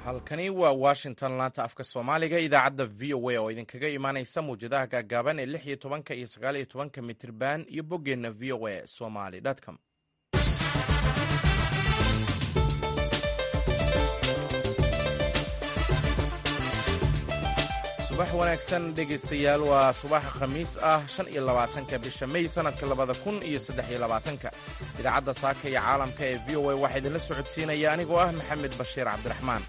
halkani waa washington laanta afka soomaaliga idaacadda v o a oo idinkaga imaanaysa mawjadaha gaagaaban ee lix iyo tobanka iyo sagaal iyo tobanka mitirban iyo boggeenna v o a somaly com subax wanaagsan dhegaystayaal waa subaxa khamiis ah shan iyo labaatanka bisha may sanadka labada kun iyo saddex iyo labaatanka idaacadda saaka iyo caalamka ee v o a waxaa idinla socodsiinaya anigoo ah maxamed bashiir cabdiraxmaan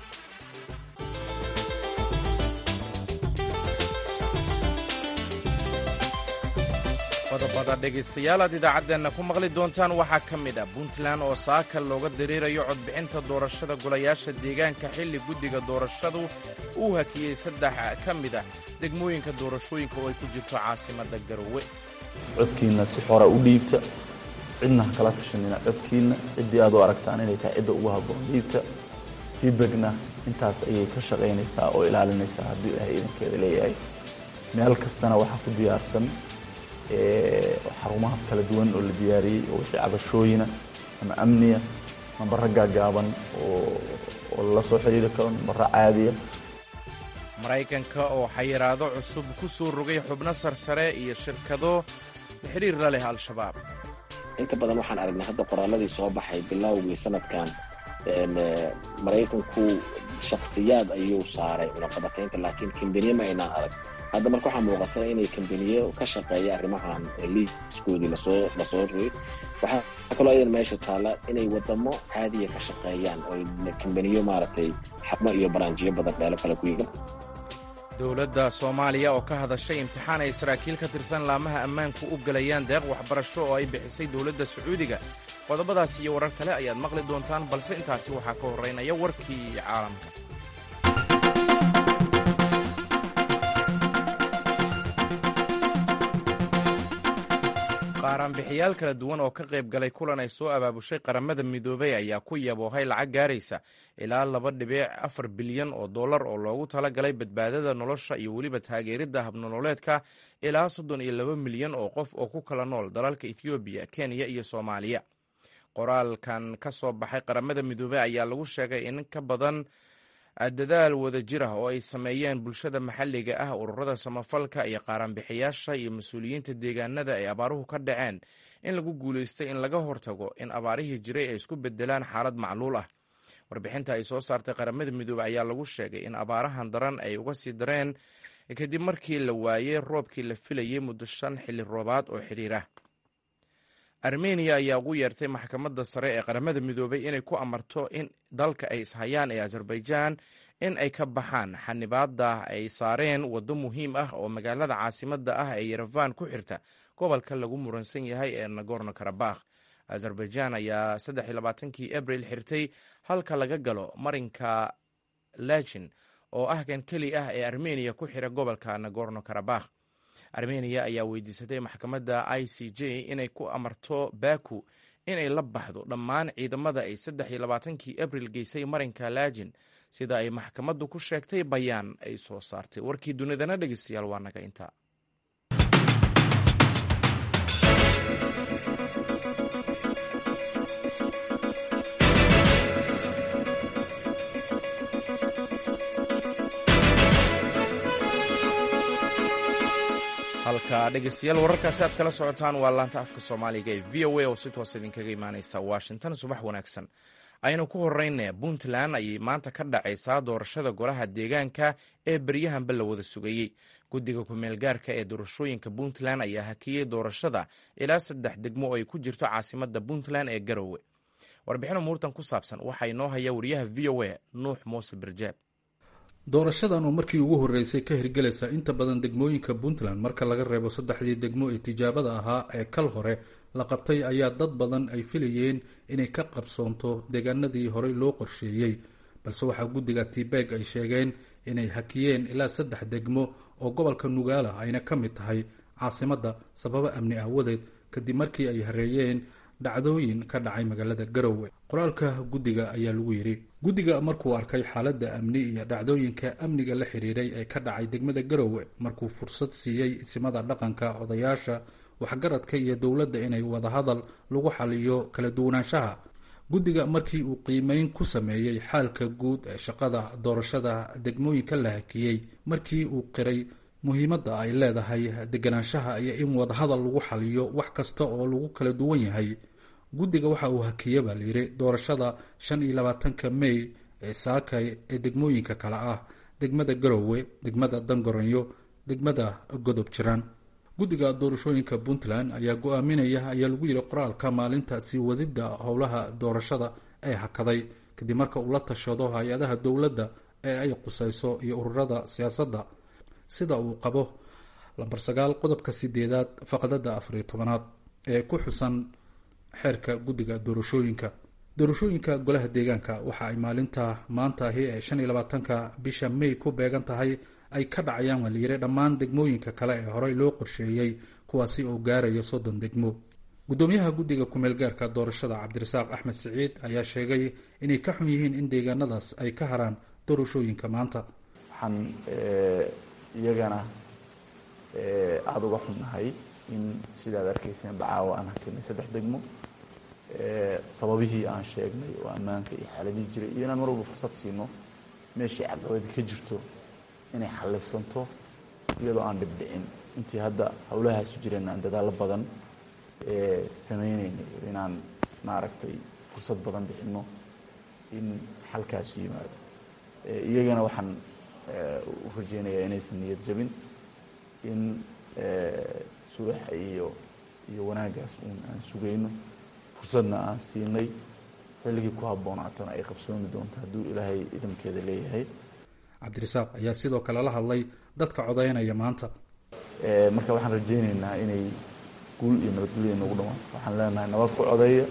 qodobada dhegaystayaal aad idaacaddeenna ku maqli doontaan waxaa ka mid ah puntland oo saaka looga dareerayo codbixinta doorashada golayaasha deegaanka xilli guddiga doorashadu uu hakiyey saddex ka mid ah degmooyinka doorashooyinka oo ay ku jirto caasimadda garowe codkiinna si xora u dhiibta cidna ha kala tashanina codkiinna ciddii aad u aragtaan inay tahay cidda ugu habboon dhiibta feedbackna intaas ayay ka shaqaynaysaa oo ilaalinaysaa hadduu ilaahay idankeeda leeyahay meel kastana waxaa ku diyaarsan xarumaha kala duwan oo la diyaariyey oo wixii cabashooyina ama amniya nambaro gaagaaban oo lala soo xidhiiri karo nambaro caadiya maraykanka oo xayiraado cusub ku soo rogay xubno sarsare iyo shirkado xidhiir la leh al-shabaab inta badan waxaan aragnay hadda qoraaladii soo baxay bilowgii sanadkan maraykanku shakhsiyaad ayuu saaray cunaqabataynta laakiin kambaniye ma aynaan arag hadda marka waxaa muuqata inay kambaniye ka shaqeeya arrimahan liiskoodii lasoo lasoo rogay waxaa kaloo ayadan meesha taalla inay wadamo caadiya ka shaqeeyaan oo kambaniyo maaragtay xabmo iyo baraanjiyo badan meelo kale ku yiga dowladda soomaaliya oo ka hadashay imtixaan ay saraakiil ka tirsan laamaha ammaanku u galayaan deeq waxbarasho oo ay bixisay dowladda sacuudiga qodobadaas iyo warar kale ayaad maqli doontaan balse intaasi waxaa ka horraynaya warkii caalamka qaaraanbixiyaal kala duwan oo ka qayb galay kulan ay soo abaabushay qaramada midoobay ayaa ku yaboohay lacag gaaraysa ilaa laba dhibic afar bilyan oo dollar oo loogu talagalay badbaadada nolosha iyo weliba taageeridda habnololeedka ilaa soddon iyo laba milyan oo qof oo ku kala nool dalalka ethoobiya kenya iyo soomaaliya qoraalkan ka soo baxay qaramada midoobey ayaa lagu sheegay in ka badan dadaal wada jir ah oo ay sameeyeen bulshada maxalliga ah ururada samafalka iyo qaaraanbixiyaasha iyo mas-uuliyiinta deegaanada ay abaaruhu ka dhaceen in lagu guulaystay in laga hortago in abaarihii jiray ay isku bedelaan xaalad macluul ah warbixinta ay soo saartay qaramada midoobey ayaa lagu sheegay in abaarahan daran ay uga sii dareen kadib markii la waayey roobkii la filayey muddo shan xilli roobaad oo xidhiirah armeniya ayaa ugu yeertay maxkamadda sare ee qaramada midoobay inay ku amarto in dalka ay ishayaan ee azerbaijan in ay ka baxaan xanibaadda ay saareen waddo muhiim ah oo magaalada caasimadda ah ee yerefan ku xirta gobolka lagu muransan yahay ee nagorno karabakh azerbaijan ayaa saddexiylabaatankii abril xirtay halka laga galo marinka lajin oo ah kan keli ah ee armeniya ku xira gobolka nagorno karabakh armeniya ayaa weydiisatay maxkamadda i c j inay ku amarto baku inay la baxdo dhammaan ciidamada ay saddex iyo labaatankii abril geysay marinka laajin sida ay maxkamaddu ku sheegtay bayaan ay soo saartay warkii dunidana dhegeystayaal waa naga intaa halka dhegeystayaal wararkaasi aad kala socotaan waa laanta afka soomaaliga ee v o a oo si toos idinkaga imaaneysa washington subax wanaagsan aynu ku horeyna puntland ayay maanta ka dhacaysaa doorashada golaha deegaanka ee beryahanba la wada sugayey guddiga ku-meelgaarka ee doorashooyinka puntland ayaa hakiyey doorashada ilaa saddex degmo oo ay ku jirto caasimadda puntland ee garowe warbixin umuurtan ku saabsan waxaa inoo haya wariyaha v o a nuux muuse birjaab doorashadan oo markii ugu horreysay ka hirgelaysa inta badan degmooyinka puntland marka laga reebo saddexdii degmo ee tijaabada ahaa ee kal hore la qabtay ayaa dad badan ay filayeen inay ka qabsoonto deegaanadii horey loo qorsheeyey balse waxaa guddiga tibeg ay sheegeen inay hakiyeen ilaa saddex degmo oo gobolka nugaala ayna ka mid tahay caasimadda sababo amni aawadeed kadib markii ay hareeyeen dhacdooyin ka dhacay magaalada garowe qoraalka guddiga ayaa lagu yidhi guddiga markuu arkay xaaladda amni iyo dhacdooyinka amniga la xiriiray ee ka dhacay degmada garowe markuu fursad siiyey isimada dhaqanka odayaasha waxgaradka iyo dowladda inay wadahadal lagu xaliyo kala duwanaanshaha guddiga markii uu qiimeyn ku sameeyey xaalka guud ee shaqada doorashada degmooyinka la hakiyey markii uu qiray muhiimadda ay leedahay deganaanshaha iyo in wadahadal lagu xaliyo wax kasta oo lagu kala duwan yahay guddiga waxa uu hakiye baa layidhi doorashada shan iyo labaatanka mey ee saakay ee degmooyinka kale ah degmada garowe degmada dangoronyo degmada godob jiraan guddiga doorashooyinka puntland ayaa go-aaminaya ayaa lagu yidhi qoraalka maalinta sii wadidda howlaha doorashada ee hakaday kadib marka uu la tashado hay-adaha dowladda ee ay qusayso iyo ururada siyaasadda sida uu qabo lambar sagaal qodobka sideedaad faqdada afariyo tobanaad ee ku xusan xeerka guddiga doorashooyinka doorashooyinka golaha deegaanka waxa ay maalinta maantaahi ee shan iyo labaatanka bisha may ku beegan tahay ay ka dhacayaan waa layidhi dhammaan degmooyinka kale ee horey loo qorsheeyey kuwaasi oo gaaraya soddon degmo guddoomiyaha guddiga kumeel gaarka doorashada cabdirasaaq axmed siciid ayaa sheegay inay ka xun yihiin in deegaanadaas ay ka haraan doorashooyinka maanta waxaan iyagana aada uga xunnahay in sidaad arkayseen bacaawa aan hakinay saddex degmo sababihii aan sheegnay oo ammaanka iyo xaaladihii jiray iyo inaan mar walba fursad siino meeshii caqabadi ka jirto inay xallisanto iyadoo aan dhibdhicin intii hadda howlahaasu jireen aan dadaallo badan samaynaynay inaan maaragtay fursad badan bixino in xalkaasu yimaado iyagana waxaan u rajeynayaa inaysan niyad jabin in sulaxa iyo iyo wanaaggaas uun aan sugayno fursadna aan siinay xilligii ku habboonaatana ay qabsoomi doonto hadduu ilaahay idamkeeda leeyahay cabdirasaaq ayaa sidoo kale la hadlay dadka codaynaya maanta marka waxaan rajaynaynaa inay guul iyo nabadgelya nagu dhawaato waxaan leenahay nabad ku codeeya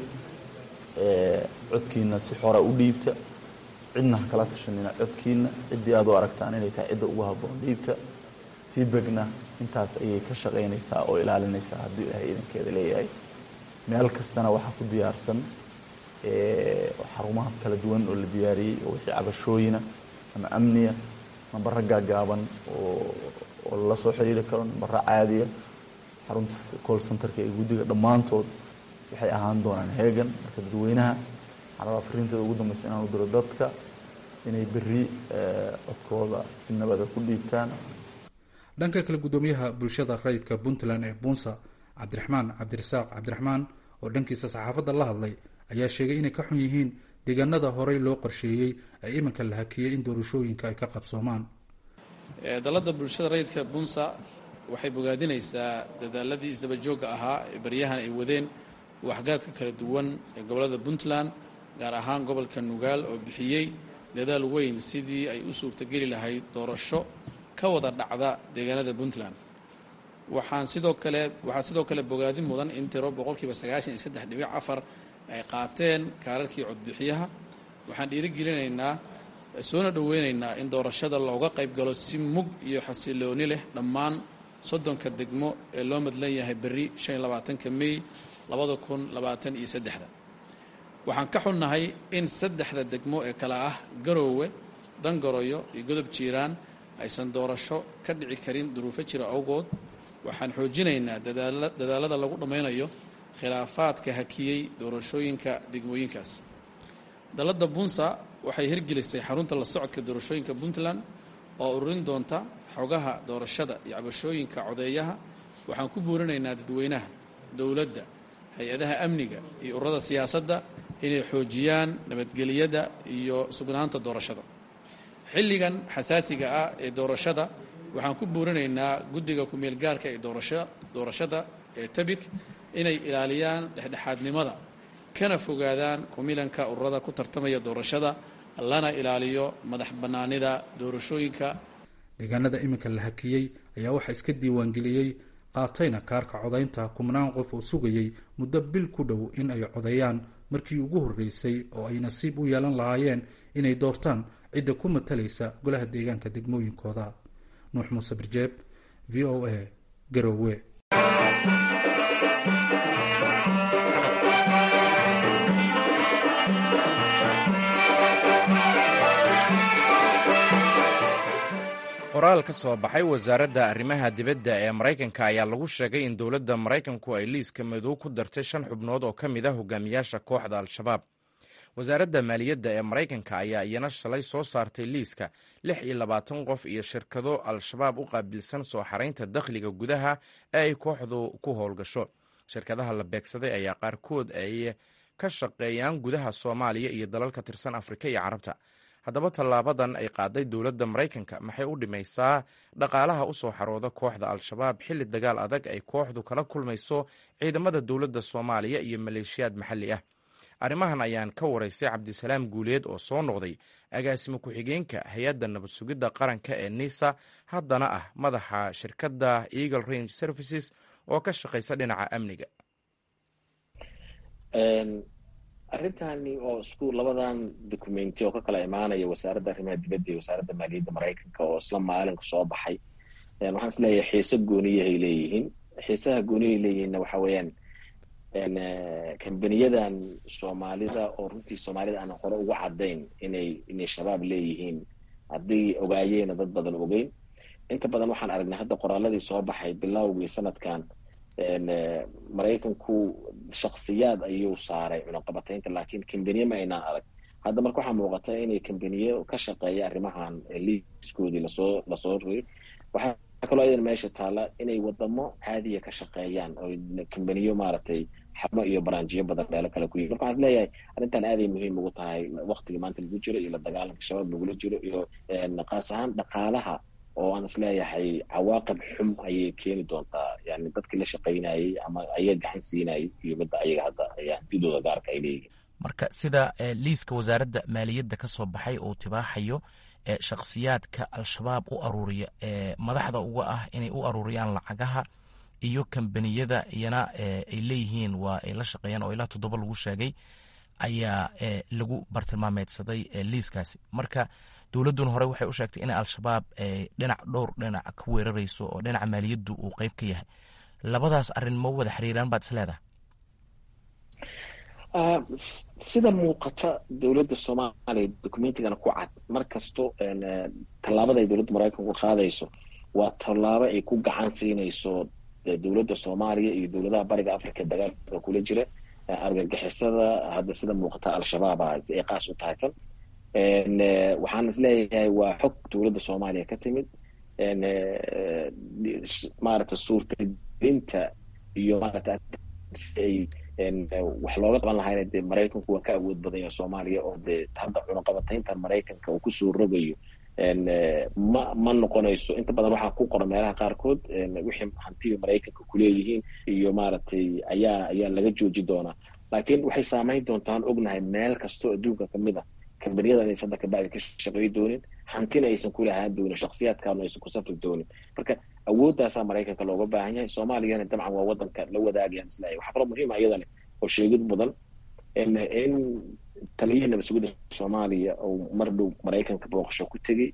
codkiina si xora u dhiibta cidna ha kala tashanina codkiina ciddii aad u aragtaan inay tahay cidda ugu habboon dhiibta tibegna intaas ayay ka shaqaynaysaa oo ilaalinaysaa hadduu ilaahay idankeeda leeyahay meel kastana waxaa ku diyaarsan xarumaha kala duwan oo la diyaariyey oo wixii cabashooyina ama amniya nambaro gaagaaban oo oo lala soo xiriiri karo nambaro caadiya xarunta call centerka ee guddiga dhammaantood waxay ahaan doonaan heegan marka dadweynaha waxaan rabaa fariinteeda ugu dambaysa inaan u diro dadka inay berri codkooda si nabada ku dhiibtaan dhanka kale guddoomiyaha bulshada rayidka puntland ee buunsa cabdiraxmaan cabdirasaaq cabdiraxmaan oo dhankiisa saxaafadda la hadlay ayaa sheegay inay ka xun yihiin deegaanada horey loo qorsheeyey ee iminka la hakiyey in doorashooyinka ay ka qabsoomaan dalladda bulshada rayidka bunsa waxay bogaadinaysaa dadaaladii isdaba joogga ahaa ee baryahan ay wadeen waxgaadka kala duwan ee gobollada puntland gaar ahaan gobolka nugaal oo bixiyey dadaal weyn sidii ay u suurtageli lahayd doorasho ka wada dhacda deegaanada puntland waxaan sidoo kale waxaa sidoo kale bogaadin mudan in tiro boqolkiiba sagaashan iyo saddex dhibic afar ay qaateen kaararkii codbixiyaha waxaan dhiirigelinaynaa soona dhoweynaynaa in doorashada looga qayb galo si mug iyo xasilooni leh dhammaan soddonka degmo ee loo madlan yahay berri shan iyo labaatanka mey labada kun labaatan iyo saddexda waxaan ka xunnahay in saddexda degmo ee kale ah garoowe dangoroyo iyo godob jiiraan aysan doorasho ka dhici karin duruufo jira awgood waxaan xoojinaynaa dadaalada lagu dhammaynayo khilaafaadka hakiyey doorashooyinka degmooyinkaas dalladda bunsa waxay hirgelisay xarunta la socodka doorashooyinka puntland oo ururin doonta xogaha doorashada iyo cabashooyinka codeeyaha waxaan ku buurinaynaa dadweynaha dowladda hay-adaha amniga iyo ururada siyaasadda inay xoojiyaan nabadgeliyada iyo sugnaanta doorashada xilligan xasaasiga ah ee doorashada waxaan ku buurinaynaa guddiga ku-meelgaarka ee doorashada ee tabik inay ilaaliyaan dhexdhexaadnimada kana fogaadaan kumilanka ururada ku tartamaya doorashada lana ilaaliyo madax bannaanida doorashooyinka deegaanada iminka la hakiyey ayaa waxaa iska diiwaangeliyey qaatayna kaarka codaynta kumnaan qof oo sugayey muddo bil ku dhow in ay codeeyaan markii ugu horreysay oo ay nasiib u yeelan lahaayeen inay doortaan cidda ku matalaysa golaha deegaanka degmooyinkooda nuux muuse birjeeb v o a garowe qoraal ka soo baxay wasaaradda arrimaha dibadda ee maraykanka ayaa lagu sheegay in dowladda maraykanku ay liiska madow ku dartay shan xubnood oo ka mid ah hogaamiyaasha kooxda al-shabaab wasaaradda maaliyadda ee maraykanka ayaa iyana shalay soo saartay liiska lix iyo labaatan qof iyo shirkado al-shabaab u qaabilsan soo xaraynta dakhliga gudaha ee ay kooxdu ku howlgasho shirkadaha la beegsaday ayaa qaarkood ay ka shaqeeyaan gudaha soomaaliya iyo dalal ka tirsan afrika iyo carabta haddaba tallaabadan ay qaaday dowladda maraykanka maxay u dhimaysaa dhaqaalaha u soo xarooda kooxda al-shabaab xilli dagaal adag ay kooxdu kala kulmayso ciidamada dowladda soomaaliya iyo maleeshiyaad maxalli ah arrimahan ayaan ka waraystay cabdisalaam guuleed oo soo noqday agaasimo ku-xigeenka hay-adda nabad sugidda qaranka ee nisa haddana ah madaxa shirkadda eagle range services oo ka shaqaysa dhinaca amniga arrintani oo isku labadan documenti oo ka kala imaanaya wasaaradda arrimaha dibadda iyo wasaaradda maaliyadda maraykanka oo isla maalinka soo baxay waxaan is leeyahay xiise gooniyahay leeyihiin xiisaha gooniyahay leeyihiinna waxa weeyaan kambaniyadan soomaalida oo runtii soomaalida aan hore uga caddayn inay inay shabaab leeyihiin haddii ogaayeena dad badan ogeyn inta badan waxaan aragnay hadda qoraaladii soo baxay bilowgii sanadkan maraykanku shaksiyaad ayuu saaray cunaqabataynta laakiin kambaniye ma aynaan arag hadda marka waxaa muuqata inay kambaniye ka shaqeeya arrimahan liiskoodii lasoo lasoo rogay waxaa kaloo idan meesha taala inay wadamo caadiya ka shaqeeyaan oo kambaniyo maaragtay xabno iyo baraanjiyo badan meelo kale ku yii marka waxaan is leeyahay arrintan aaday muhiim ugu tahay waktiga maanta lagu jiro iyo la dagaalanka shabaab lagula jiro iyo qaas ahaan dhaqaalaha oo aan is leeyahay cawaaqib xum ayay keeni doontaa yani dadkii la shaqaynayay ama ayaga gacan siinayay iyo midda ayaga hadda hantidooda gaarka ay leeyihiin marka sida liiska wasaaradda maaliyadda ka soo baxay uu tibaaxayo shakhsiyaadka al-shabaab u aruuriya ee madaxda uga ah inay u aruuriyaan lacagaha iyo kambaniyada iyana ay leeyihiin waa ay la shaqeeyaan oo ilaa toddoba lagu sheegay ayaa lagu bartilmaameedsaday liiskaasi marka dowladduna hore waxay u sheegtay inay al-shabaab dhinac dhowr dhinac ka weerarayso oo dhinaca maaliyaddu uu qeyb ka yahay labadaas arrin ma wada xiriiraan baad is leedahay sida muuqata dowladda soomaaliya documentigana ku cad mar kasto tallaabada ay dowladda maraykanku qaadayso waa tallaabo ay ku gacan siinayso dowladda soomaaliya iyo dowladaha bariga africa dagaalka kula jira argagixisada hadda sida muuqata al-shabaaba ay qaas u tahay tan waxaan is leeyahay waa xog dowladda soomaaliya ka timid maaragta suurtagelinta iyo maarata ay wax looga qaban lahayna dee maraykanku waa ka awood badan yahay soomaaliya oo dee hadda cunaqabatayntan maraykanka uu kusoo rogayo ma ma noqonayso inta badan waxaa ku qoran meelaha qaarkood wixii hantiga maraykanka kuleeyihiin iyo maaragtay ayaa ayaa laga jooji doonaa laakiin waxay saameyn doontaan ognahay meel kastoo adduunka kamid a kambaniyada inaysan hadda kabacdi ka shaqey doonin hantina aysan kulahaan doonin shaksiyaadkaana aysan ku safri doonin marka awooddaasaa maraykanka looga baahan yahay soomaaliyana dabcan waa wadanka la wadaagayaan isleeyahay waxaa kaloo muhiima iyadana oo sheegid mudan in taliyihii nabad sugidda soomaaliya oo mar dhow maraykanka booqasho ku tegey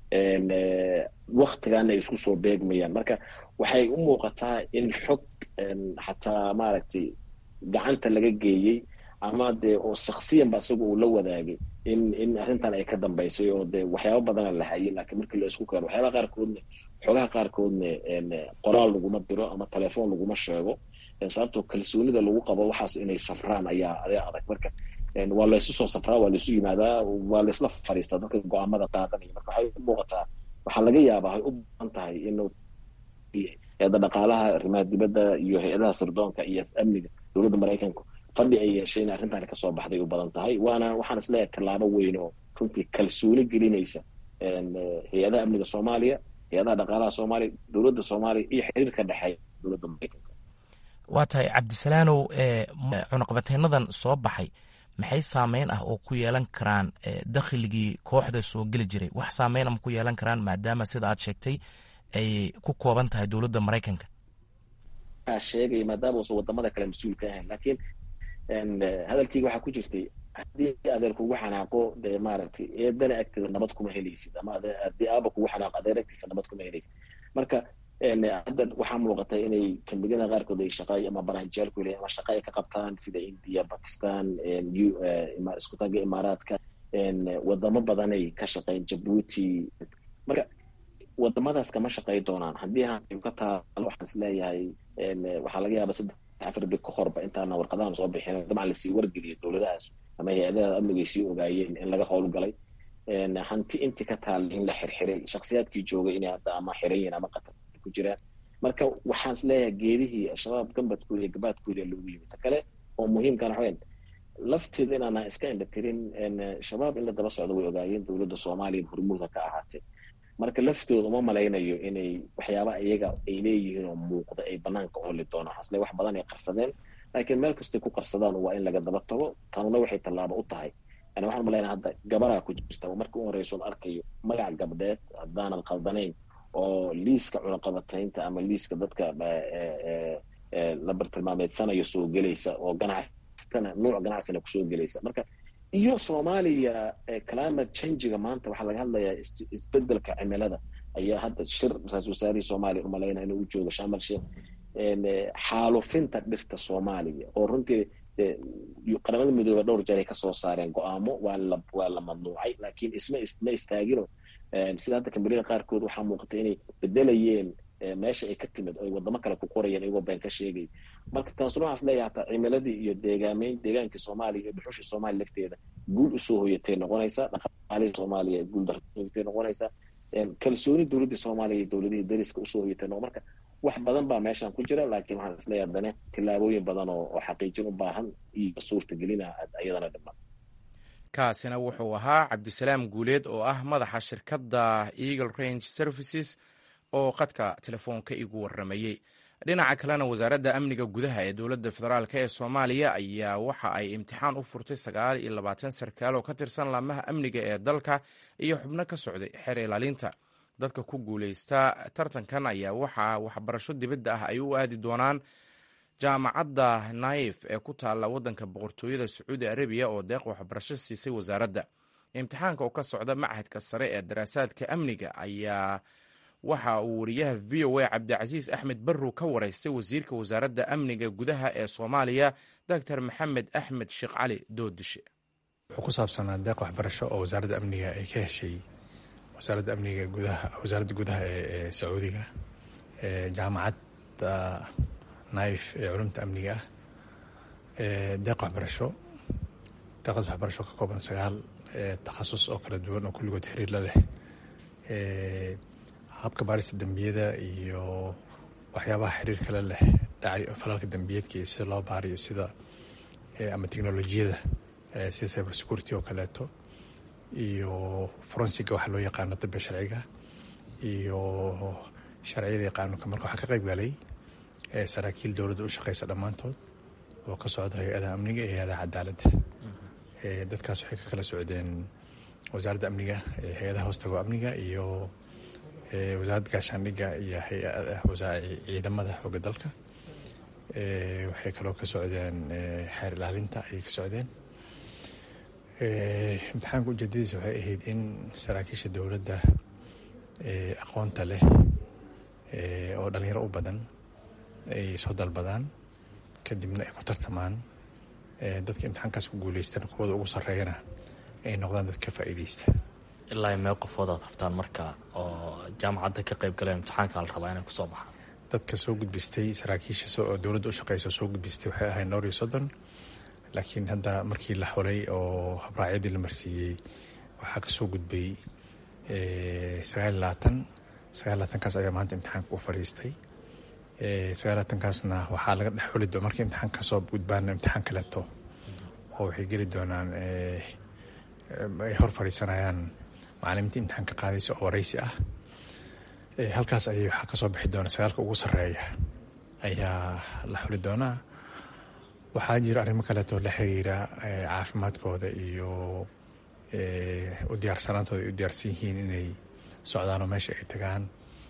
waktigaana ay isku soo beegmayaan marka waxay u muuqataa in xog xataa maaragtay gacanta laga geeyey ama dee oo shaksiyanba isaga uu la wadaagay in in arrintan ay ka dambaysay oo dee waxyaaba badana la hayay laakiin markii la isku keeno waxyaabaha qaarkoodna xogaha qaarkoodna qoraal laguma diro ama telefoon laguma sheego sababtoo kalsoonida lagu qabo waxaas inay safraan ayaa ayaa adag marka waa laysu soo safraa waa laysu yimaadaa waa laysla fadhiistaa dadka go-aamada qaadanaya marka waxay u muuqataa waxaa laga yaabaa ay u badan tahay inuu hay-adda dhaqaalaha arrimaha dibadda iyo hay-adaha sirdoonka iyo amniga dowladda maraykanka fadhi ay yeesheen arrintan kasoo baxday u badan tahay waana waxaan isleeyahay tallaabo weyn oo runtii kalsooni gelinaysa hay-adaha amniga soomaaliya hay-adaha dhaqaalaha soomaaliya dowladda soomaaliya iyo xiriirka dhexeeya dowladda maraykanka waa tahay cabdisalaanow cunaqabateynadan soo baxay maxay saameyn ah oo ku yeelan karaan dakhligii kooxda soo geli jiray wax saameyn ama ku yeelan karaan maadaama sida aad sheegtay ay ku kooban tahay dowladda maraykanka sheegaya maadaama uusan wadamada kale mas-uul ka ahayn laakiin hadalkeyga waxaa ku jirtay haddii adeer kugu xanaaqo dee maaragtay eedana agteeda nabad kuma helaysid ama haddii aaba kugu xanaaqo adeer agtiisa nabad kuma helaysid marka hadda waxaa muuqata inay kambaniyada qaarkood ay shaqa ama baraanjiyaal ku leeyihin ama shaqa ay ka qabtaan sida india pakistan isku taga imaaraadka wadamo badanay ka shaqeyn jabuuti marka wadamadaas kama shaqey doonaan haddii hanti ka taalo waxaan is leeyahay waxaa laga yaaba saddex afar bil ka horba intaana warqadahan soo bixin dabcan lasii wargeliyo dowladahaas ama hay-adaha amnigay sii ogaayeen in laga howlgalay hanti intii ka taalla in la xirxiray shaksiyaadkii joogay inay hadda ama xiran yihiin ama qatar ku jiraan marka waxaan is leeyahay geedihii al-shabaab gambadkooda iyo gabaadkooda loogu yimi ta kale oo muhiimkana waxweyn lafteeda inaana iska indhatirin shabaab in la daba socdo way ogaayeen dowladda soomaaliya hormuudka ka ahaatee marka laftooda uma malaynayo inay waxyaaba iyaga ay leeyihiin oo muuqda ay banaanka oli doonaan hasle wax badan ay qarsadeen laakiin meel kastay ku qarsadaan waa in laga daba tago tanuna waxay tallaabo u tahay yani waxaan malaynaa hadda gabaraa ku jirta oo markii u horeyso la arkayo magac gabdheed haddaanan khaldanayn oo liiska cunaqabataynta ama liiska dadka la bartilmaameedsanayo soo gelaysa oo ganacsatana nuuc ganacsina kusoo gelaysa marka iyo soomaaliya climate changiga maanta waxaa laga hadlayaa isbedelka cimilada ayaa hadda shir ra-isul wasaarihii soomaaliya umalaynaa inuu u joogo shamal sheekh xaalufinta dhirta soomaaliya oo runtii qaramada midoobe dhowr jeer ay kasoo saareen go-aamo waa la waa la mamnuucay laakiin isma ma istaagino sida hadda kambalida qaarkood waxaa muuqata inay bedelayeen meesha ay ka timid oo ay wadamo kale ku qorayeen iyagoo been ka sheegay marka taasuna waxaas leeyahay hataa cimiladii iyo deegaameyn deegaankii soomaaliya iyo dhuxushii soomaaliya lafteeda guul usoo hoyatay noqonaysaa dhaqaalihii soomaaliya guul darro usoo hoyatay noqonaysaa kalsooni dowladdii soomaaliya iyo dowladihii dariska usoo hoyatay noqon marka wax badan baa meeshan ku jira laakiin waxaan isleeyahay haddana tillaabooyin badan oo oo xaqiijin u baahan iyo suurtagelina iyadana dhiman kaasina wuxuu ahaa cabdisalaam guuleed oo ah madaxa shirkadda eagle range services oo khadka telefoonka igu waramayey dhinaca kalena wasaaradda amniga gudaha ee dowladda federaalk ee soomaaliya ayaa waxa ay imtixaan u furtay sagaal iyo labaatan sarkaal oo ka tirsan laamaha amniga ee dalka iyo xubno ka socday xeer ilaalinta dadka ku guuleysta tartankan ayaa waxaa waxbarasho dibadda ah ay u aadi doonaan jaamacadda naif ee ku taalla waddanka boqortooyada sacuudi arabiya oo deeq waxbarasho siisay wasaaradda imtixaanka oo ka socda machadka sare ee daraasaadka amniga ayaa waxa uu wariyaha v o a cabdicasiis axmed barrow ka wareystay wasiirka wasaaradda amniga gudaha ee soomaaliya doctor maxamed axmed sheekh cali doodishe wuxuu ku saabsanaa deeq waxbarasho oo wasaaradda amniga ay ka heshay wasaaradda amniga gudaha wasaaradda gudaha ee sacuudiga jaamacadda naif ee culumta amniga ah deeq waxbarasho deeqdaas waxbarasho ka kooban sagaal takhasus oo kala duwan oo kulligood xiriir la leh habka baarista dembiyada iyo waxyaabaha xiriir kale leh dhacay falalka dembiyeedka iyo sida loo baariyo sida ama teknolojiyada sida cyber security oo kaleeto iyo forensiga waxa loo yaqaano dabbe sharciga iyo sharciyada yaqaanunka marka waxaa ka qayb galay saraakiil dowladda u shaqeysa dhammaantood oo ka socda hay-adaha amniga iyo hay-adaha cadaaladda dadkaas waxay ka kala socdeen wasaaradda amniga hay-adaha hoostago amniga iyo wasaaradda gaashaandhigga iyo ciidamada xooga dalka waxay kaloo ka socdeen xeer ilaalinta ayay ka socdeen imtixaanka ujeedadiisa waxay ahayd in saraakiisha dowladda aqoonta leh oo dhalinyaro u badan ay soo dalbadaan kadibna ay ku tartamaan dadka imtixaankaas ku guuleystana kuwada ugu sarreeyana ay noqdaan dad ka faa'iideysta ilaa mee qofood aad rabtaan marka oo jaamacadda ka qayb galeen imtixaanka la rabaa inay kusoo baxaan dadka soo gudbistay saraakiisha oo dowladda u shaqeysa soo gudbistay waxay ahayd noor iyo soddon laakiin hadda markii la xulay oo habraacyadii la marsiiyey waxaa kasoo gudbay sagaal labaatan sagaal labaatankaas ayaa maanta imtixaanka u fadhiistay sagaal labaatankaasna waxaa laga dhex xuli doon markii imtixaanka kasoo gudbaana imtixaan kaleeto oo waxay geli doonaan ay hor fadhiisanayaan macalimiinta imtixaanka qaadaysa oo wareysi ah halkaas ayay waxaa kasoo bixi doona sagaalka ugu sarreeya ayaa la xuli doonaa waxaa jira arrimo kaleeto la xiriira caafimaadkooda iyo u diyaarsanaantooda ay u diyaarsan yihiin inay socdaanoo meesha ay tagaan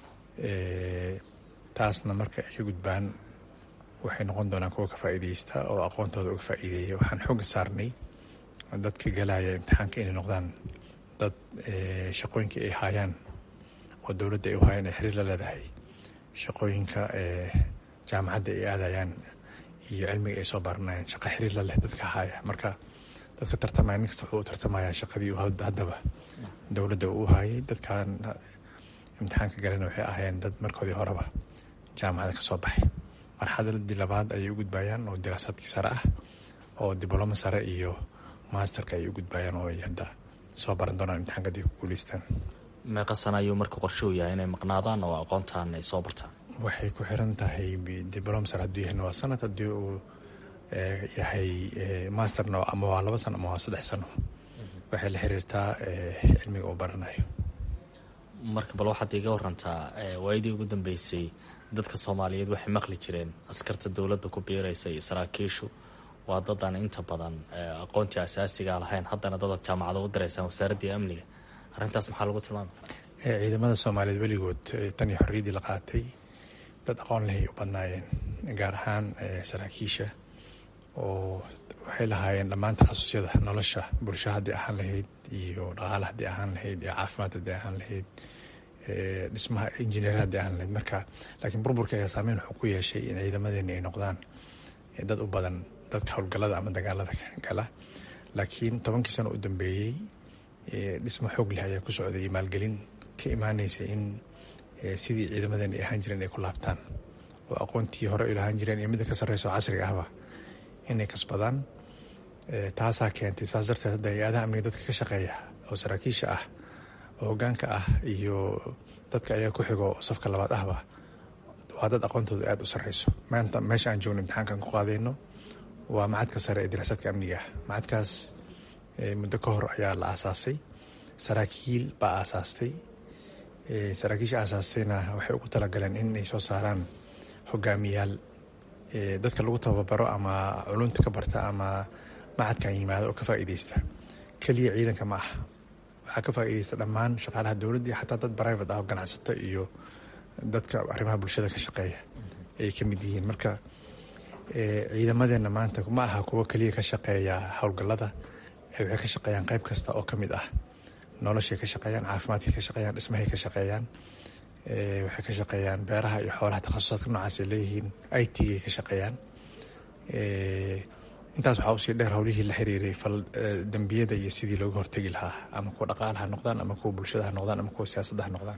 taasna marka ay ka gudbaan waxay noqon doonaan kuwa ka faa'iideysta oo aqoontooda uga faa'iideeya waxaan xooga saarnay dadka galaya imtixaanka inay noqdaan dad shaqooyinka ay haayaan oo dowladda ay u haayaan ay xiriir la leedahay shaqooyinka jaamacadda ay aadayaan iyo cilmiga ay soo baranayaan shaqa xiriir la leh dadka haaya marka dadka tartamaya nin kasta wuxuu u tartamayaa shaqadii uu haddaba dowladda uu haayay dadkan imtixaanka galena waxay ahaayeen dad markoodii horeba jaamacada ka soo baxay marxaladii labaad ayay u gudbayaan oo diraasaadkii sare ah oo diblomo sare iyo maasterka ay u gudbayaan oo ay hadda soo baran doonaan imtixaanka haday ku guuleystaan meeqa sana ayuu marka qorshe u yahay inay maqnaadaan oo aqoontan ay soo bartaan waxay ku xiran tahay diblomser hadduu yahayna waa sanad haddii uu yahay masterna ama waa laba sano ama waa saddex sano waxay la xiriirtaa cilmiga uu baranayo marka bal waxaad iga warantaa waayadii ugu dambeysay dadka soomaaliyeed waxay maqli jireen askarta dowladda ku biiraysa iyo saraakiishu waa dadaan inta badan aqoontii asaasiga lahayn haddana dadaad jaamacada u diraysaan wasaaraddii amniga arrintaas maxaa lagu tilmaami karaa ciidamada soomaaliyeed weligood tan iyo xorriyaddii la qaatay dad aqoon lehay u badnaayeen gaar ahaan saraakiisha oo waxay lahaayeen dhammaan takhasusyada nolosha bulsho haddii ahaan lahayd iyo dhaqaale haddii ahaan lahayd iyo caafimaad haddii ahaan lahayd dhismaha injineer haddii ahaan lahayd marka laakiin burburka ayaa saameyn wuxuu ku yeeshay in ciidamadeeni ay noqdaan dad u badan dadka howlgallada ama dagaalada gala laakiin tobankii sano u dambeeyey dhismo xoog leh ayaa ku socday maalgelin ka imaanaysa in sidii ciidamadeeni ay ahaan jireen ay ku laabtaan oo aqoontii hore ay lahaan jireen iyo midda ka sarreysa oo casriga ahba inay kasbadaan taasaa keentay saas darteed hadda hay-adaha amniga dadka ka shaqeeya oo saraakiisha ah oo hogaanka ah iyo dadka ayaa ku xigo safka labaad ahba waa dad aqoontooda aada u sarreyso maanta meesha aan joogno imtixaankan ku qaadayno waa macadka sare ee diraasaadka amniga ah macadkaas muddo ka hor ayaa la aasaasay saraakiil baa aasaastay saraakiisha aasaastayna waxay ugu talagaleen in ay soo saaraan hogaamiyaal dadka lagu tababaro ama culunta ka barta ama macadkan yimaado oo ka faa'iideysta keliya ciidanka ma ah waxaa ka faa'iideysta dhammaan shaqaalaha dowladda iyo xataa dad private ah oo ganacsato iyo dadka arrimaha bulshada ka shaqeeya ay ka mid yihiin marka ciidamadeenna maanta ma aha kuwo keliya ka shaqeeya howlgallada waxay ka shaqeeyaan qayb kasta oo ka mid ah noloshay ka shaqeeyaan caafimaadkay ka shaqeeyaan dhismahay ka shaqeeyaan waxay ka shaqeeyaan beeraha iyo xoolaha takhasusaadka noocaas ay leeyihiin i t ay ka shaqeeyaan intaas waxaa usii dheer howlihii la xiriiray dembiyada iyo sidii looga hortegi lahaa ama kuwa dhaqaala ha noqdaan ama kuwa bulshada ha noqdaan ama kuwa siyaasadda ha noqdaan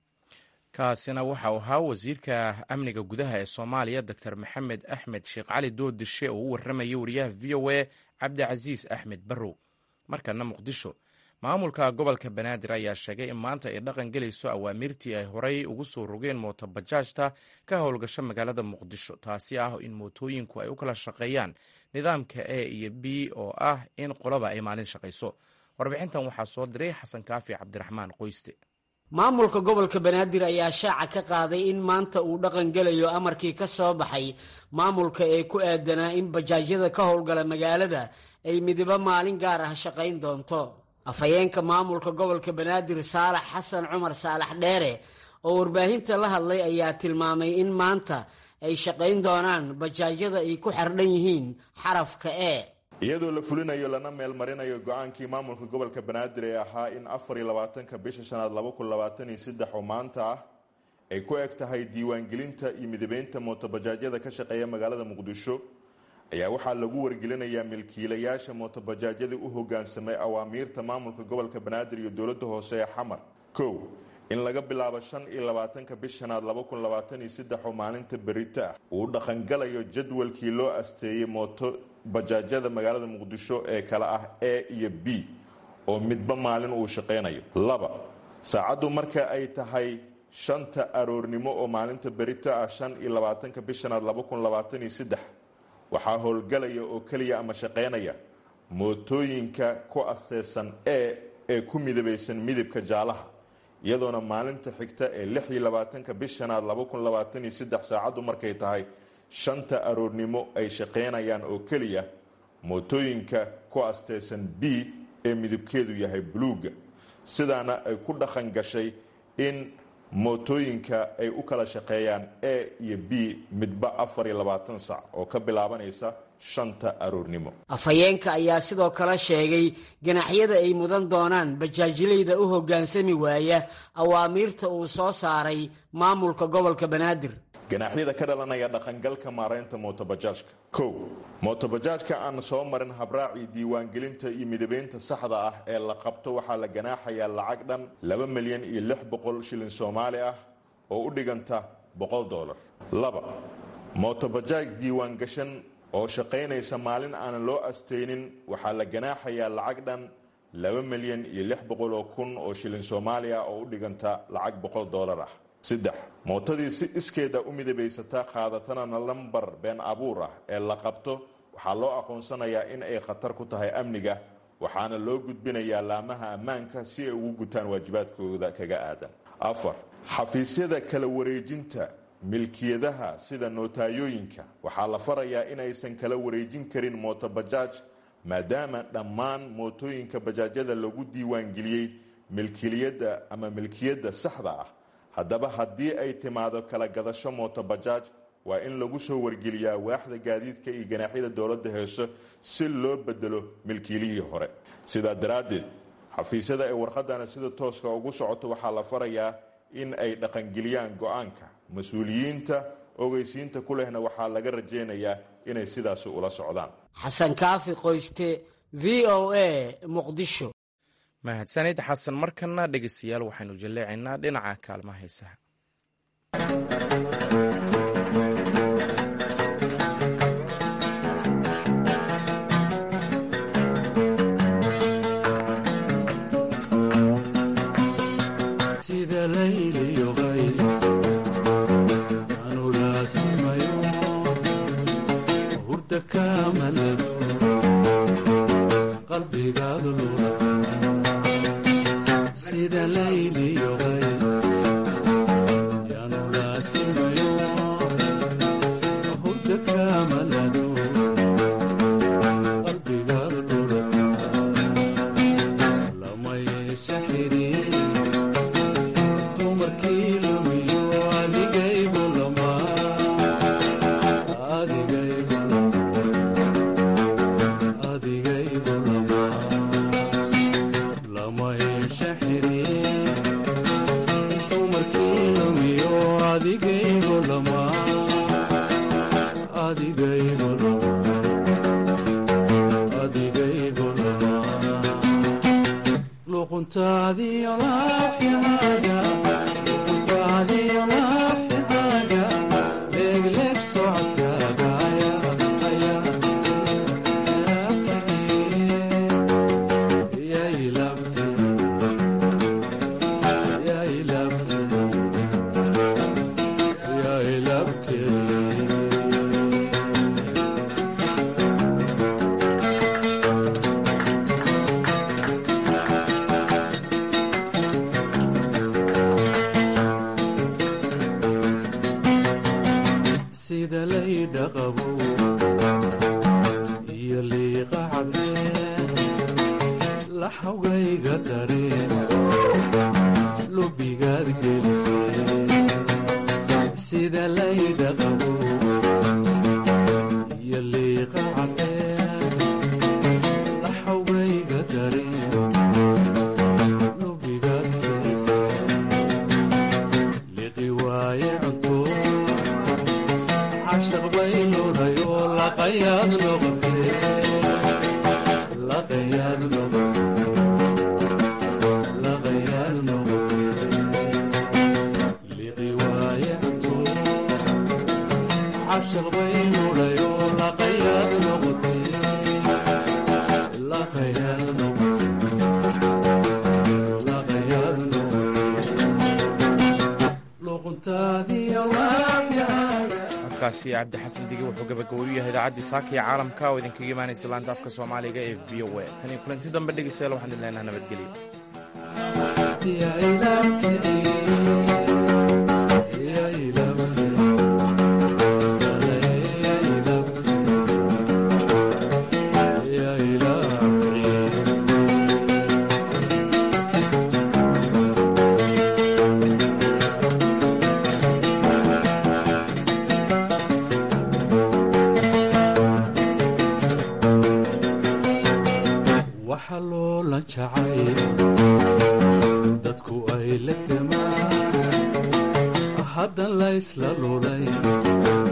kaasina waxa uu ahaa wasiirka amniga gudaha ee soomaaliya doctor maxamed axmed sheekh cali doodishe oo u warramayay wariyaha v o a cabdicasiis axmed barrow markana muqdisho maamulka gobolka banaadir ayaa sheegay in maanta ay dhaqan gelayso awaamiirtii ay horey ugu soo rogeen mootobajaajta ka howlgasho magaalada muqdisho taasi ah in mootooyinku ay u kala shaqeeyaan nidaamka a iyo b oo ah in qolaba ay maalin shaqayso warbixintan waxaa soo diray xasan kaafi cabdiraxmaan qoyste maamulka gobolka banaadir ayaa shaaca ka qaaday in maanta uu dhaqan gelayo amarkii ka soo baxay maamulka ee ku aadanaa in bajaajyada ka howlgala magaalada ay midibo maalin gaar ah shaqayn doonto afhayeenka maamulka gobolka banaadir saalax xasan cumar saalax dheere oo warbaahinta la hadlay ayaa tilmaamay in maanta ay shaqayn doonaan bajaajyada ay ku xardhan yihiin xarafka e iyadoo la fulinayo lana meelmarinayo go-aankii maamulka gobolka banaadir ee ahaa in afar iyo labaatanka bisha shanaad laba kun labaatan iyo saddex oo maanta ah ay ku eg tahay diiwaangelinta iyo midabeynta mootobajaajyada ka shaqeeya magaalada muqdisho ayaa waxaa lagu wargelinayaa milkiilayaasha mootobajaajyada u hogaansamay awaamiirta maamulka gobolka banaadir iyo dowladda hoose ee xamar kow in laga bilaabo shan iyo labaatanka bish shanaad laba kun labaatan iyo saddex oo maalinta berita ah uu dhaqangalayo jadwalkii loo asteeyey mooto bajaajyada magaalada muqdisho ee kale ah a iyo b oo midba maalin uu shaqaynayo laba saacaddu marka ay tahay shanta aroornimo oo maalinta berito ah shan iyo labaatanka bish shanaad laba kun labaatan iyo saddex waxaa howlgalaya oo keliya ama shaqaynaya mootooyinka ku asteesan e ee ku midabaysan midabka jaalaha iyadoona maalinta xigta ee lix iyo labaatanka bish shanaad laba kun labaatan iyo saddex saacaddu markay tahay shanta aroornimo ay shaqaynayaan oo keliya mootooyinka ku asteesan b ee midabkeedu yahay buluuga sidaana ay ku dhaqan gashay in mootooyinka ay u kala shaqeeyaan a iyo b midba afar iyo labaatan sac oo ka bilaabanaysa shanta aroornimo afhayeenka ayaa sidoo kale sheegay ganaxyada ay mudan doonaan bajaajilayda u hoggaansami waaya awaamiirta uu soo saaray maamulka gobolka banaadir ganaaxyada ka dhalanaya dhaqangalka maaraynta mootobajaajka kow mootobajaajka aan soo marin habraacii diiwaangelinta iyo midabeynta saxda ah ee la qabto waxaa la ganaaxayaa lacag dhan laba milyan iyo lix boqol shilin soomaali ah oo u dhiganta boqol dolar laba mootobajaaj diiwaangashan oo shaqaynaysa maalin aanan loo astaynin waxaa la ganaaxayaa lacag dhan laba milyan iyo lix boqol oo kun oo shilin soomaaliya oo u dhiganta lacag boqol doolar ah saddex mootadii si iskeeda u midabaysata qaadatana lambar been abuur ah ee la qabto waxaa loo aqoonsanayaa in ay khatar ku tahay amniga waxaana loo gudbinayaa laamaha ammaanka si ay ugu gutaan waajibaadkooda kaga aadan afar xafiisyada kala wareejinta milkiyadaha sida nootayooyinka waxaa la farayaa inaysan kala wareejin karin mootobajaaj maadaama dhammaan mootooyinka bajaajyada lagu diiwaangeliyey milkiliyadda ama milkiyadda saxda ah haddaba haddii ay timaado kala gadasho mootobajaaj waa in lagu soo wargeliyaa waaxda gaadiidka iyo ganaaxyada dowladda heeso si loo bedelo milkiilihii hore sidaa daraaddeed xafiisyada ay warqadana sida tooska ugu socoto waxaa la farayaa in ay dhaqangeliyaan go-aanka mas-uuliyiinta ogeysiinta ku lehna waxaa laga rajaynayaa inay sidaasi ula socdaan xasan kaafi qoyste v o a muqdisho mahadsanid xasan markana dhegeystayaal waxaynu jalleecaynaa dhinaca kaalmaha heesaha codkaasi cabdi xasan dige wuxuu gabagaboyu yahay idaacaddii saaka iyo caalamka oo idinkaga imaanaysa laanta afka soomaaliga ee v o a tan iyo kulanti dambe dhegeystayaal waxaan idin leenaha nabadgelyo dadku ay la gamaan haddan laysla lulay